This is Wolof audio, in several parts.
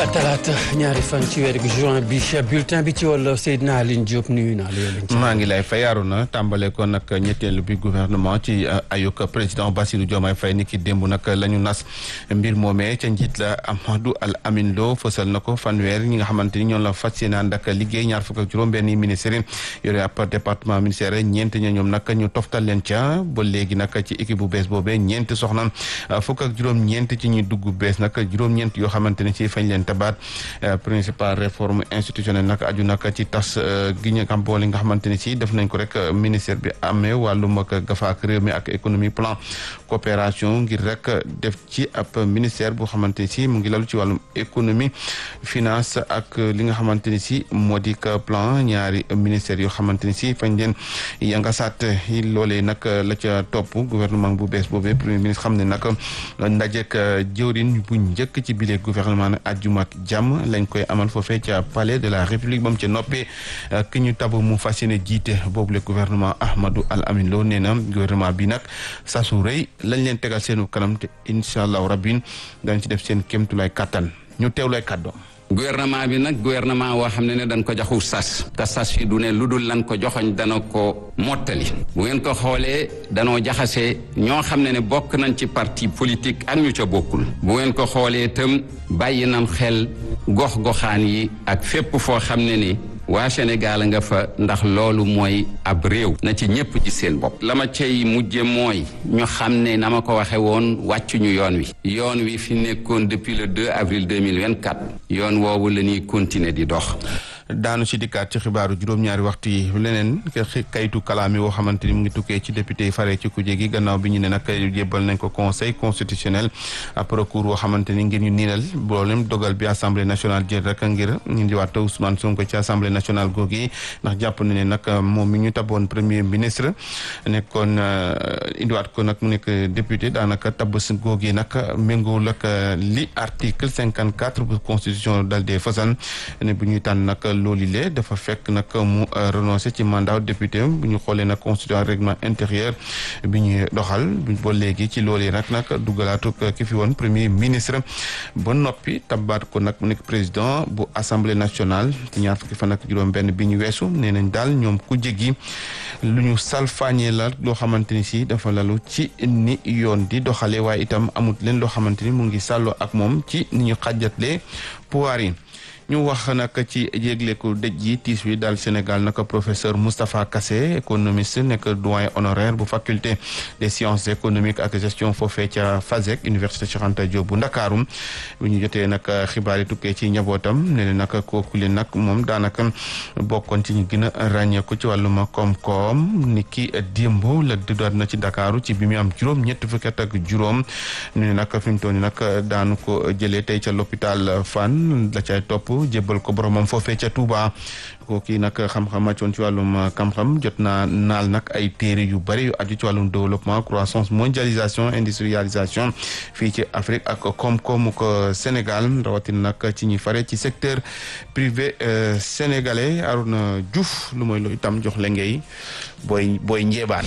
talaata ñaari fan ci weeru juin bi bulletin bi ci wàllu Seydina Aline Diop nuyu naa la maa ngi lay fayaaru na tàmbale ko nag ñetteelu bi gouvernement ci ayuk président Bassirou Diomaye Faye ni ki démb nag la ñu nas mbir moomee ca njiit la Amadou Al Amin Lo fësal na ko fanweer ñi nga xamante ni ñoom la fas yéene ànd ak liggéey ñaar fukk ak juróom benn ministère yore ab département ministère ñeent ña ñoom nag ñu toftal leen ca ba léegi nag ci équipe bu bees boobee ñeent soxna fukk ak juróom ñeent ci ñuy dugg bees nag juróom-ñeent yoo xamante ni ci fañ leen tabaat principal réforme institutionnelle nag aju nag ci tas gi ñu xam boole nga xamante ni si def nañ ko rek ministère bi amee wàllum ak gafaak réew mi ak économie plan coopération ngir rek def ci ab ministère boo xamante ni si mu ngi lalu ci wàllum économie finance ak li nga xamante ni si moo di plan ñaari ministère yoo xamante ni si fañ leen yangasaat loolee nag la ca topp gouvernement bu bees boobee premier ministre xam ne nag ndajek jëwrin bu njëkk ci bile gouvernement ajjuma ak jàmm lañ koy amal foofee ca palais de la république ba mu ca noppee ki ñu tabu mu fas yéene jiite boobu le gouvernement Ahmadou Al Amin Lo nee na gouvernement bi nag saa su rëy lañ leen tegal seenu kanam te incha allahu rabbin dañ ci def seen kéemtulaay kàttan ñu teewlay kàddoom gouvernement bi nag gouvernement woo xam ne ne dañ ko joxu sas te sas fi du ne lu dul lan ko joxoñ dana ko mottali bu ngeen ko xoolee danoo jaxase ñoo xam ne ne bokk nañ ci parti politique ak ñu ca bokkul bu ngeen ko xoolee itam bàyyi nañ xel gox-goxaan yi ak fépp foo xam ne ni waa Sénégal nga fa ndax loolu mooy ab réew na ci ñépp ci seen bopp la ma cay mujje mooy ñu xam ne na ma ko waxe woon wàccuñu yoon wi yoon wi fi nekkoon depuis le 2 avril 2024 yoon woowu la ñuy continuer di dox daanu ci dikkaat ci xibaaru juróom-ñaari waxtu yi leneen kayitu kalaami woo xamante ni mu ngi tukkee ci député yi fare ci kuje gi gannaaw bi ñu ne nag jébbal nañ ko conseil constitutionnel ab recours woo xamante ni ngir ñu niinal boolem dogal bi assemblée nationale jël rek ngir ñu ndiwaat Ousmane Sonko ci assemblée nationale googu ndax jàpp na ne nag moom mi ñu taboon premier ministre nekkoon indiwaat ko nag mu nekk député daanaka tabb si googu nag méngoowul ak li article cinquante quatre bu constitution dal dee fasan ne bu ñuy tànn nag loolu le dafa fekk nag mu renoncé ci mandat député bu ñu xoolee nag constitution règlement intérieur bi ñuy doxal ba léegi ci loolu yi nag nag duggalaatu ki fi woon premier ministre ba noppi tabaat ko nag mu nekk président bu assemblée nationale ci ñaar fukki fan ak juróom benn bi ñu weesu nee nañ daal ñoom ku jéggi lu ñu salfaañee la loo xamante ni si dafa lalu ci ni yoon di doxalee waaye itam amut leen loo xamante ni mu ngi sàlloo ak moom ci ni ñu xàjjatlee pouvoir yi ñu wax nag ci yégleeku dëj yi tiis wi daal Sénégal nag professeur Moustapha Kassé économiste nekk doyen honoraire bu faculté des sciences économiques ak gestion foofee ca FASEG université Cheikh Anta Diop bu Ndakaaru bu ñu jotee nag xibaar yi tukkee ci njabootam ne ne nag kooku leen nag moom daanaka bokkoon ci ñu gën a ràññeeku ci wàllum koom-koom ni ki démb la dëddaat na ci Dakaaru ci bi mu am juróom ñett fukki at ak juróom ne nag fi mu toll nii nag daanu ko jëlee tey ca l'hôpital Fann la cay topp jébbal ko boromam foofee ca Touba kooki nag xam-xam màccoon ci wàllum xam-xam jot naa naal nag ay téere yu bëri yu aju ci wàllum développement croissance mondialisation industrialisation fii ci Afrique ak koom-koomu ko Sénégal rawatina nag ci ñi fare ci secteur privé sénégalais Arouna Diouf lu mooy lu itam jox la ngay booy booy njeebaan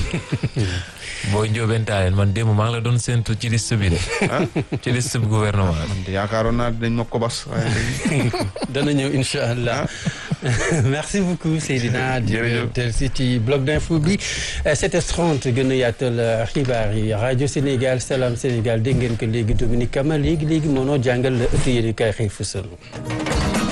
booy njóobentaaleen man démb maa ngi la doon séntu ci liste bi de ci liste bi gouvernement yaakaaroon naa dañ ma ko bas dana ñëw incha allah merci beaucoup Seydina jërëjëf del si ci bloc d'info bi 7h30 gën a yaatal xibaar yi rajo Sénégal Salam Sénégal dégg ngeen ko léegi Dominique Kama léegi léegi moo noo jàngal ëtt yéen kay xëy fësal